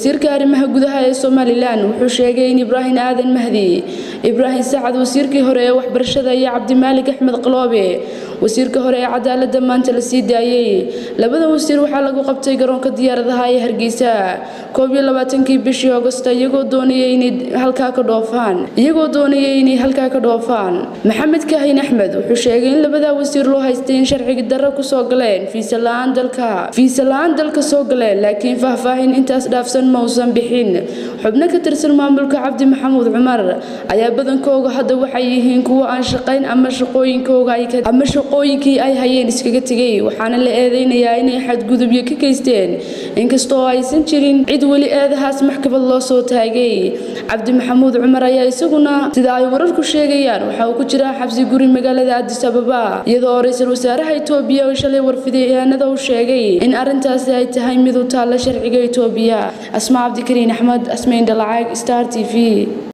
wasiirka arrimaha gudaha ee somalilan wuxuu sheegay in ibraahim aadan mahdi ibraahim sacad wasiirkii hore ee waxbarashada iyo cabdimaalig axmed qaloobe wasiirka hore ee cadaalada maanta la sii daayey labada wasiir waxaa lagu qabtay garoonka diyaaradaha ee hargeysa koob iyo labaatankii bishii augosta iyagoo doonayay inay halkaa ka dhoofaan iyagoo doonayay inay halkaa ka dhoofaan maxamed kaahin axmed wuxuu sheegay in labadaa wasiir loo haystay in sharciga darro kusoo galeen fiisa la-aan dalka fiisa la-aan dalka soo galeen laakiin faahfaahin intaas dhaafsan ma uusan bixin xubno ka tirsan maamulka cabdi maxamuud cumar ayaa badankooga hadda waxay yihiin kuwo aan shaqayn ama shaqooyinkooga ama shaqooyinkii ay hayeen iskaga tegay waxaana la eedeynayaa inay xadgudubyo ka geysteen inkastoo aysan jirin cid weli eedahaas maxkamad loo soo taagay cabdi maxamuud cumar ayaa isaguna sida ay wararku sheegayaan waxa uu ku jiraa xabsi guri magaalada adis ababa iyadoo ra-iisul wasaaraha itoobiya oo shalay warfideyaanada u sheegay in arintaasi ay tahay mid u taalla sharciga itoobiya asma cabdikariin axmed asmayn dhalacag star t v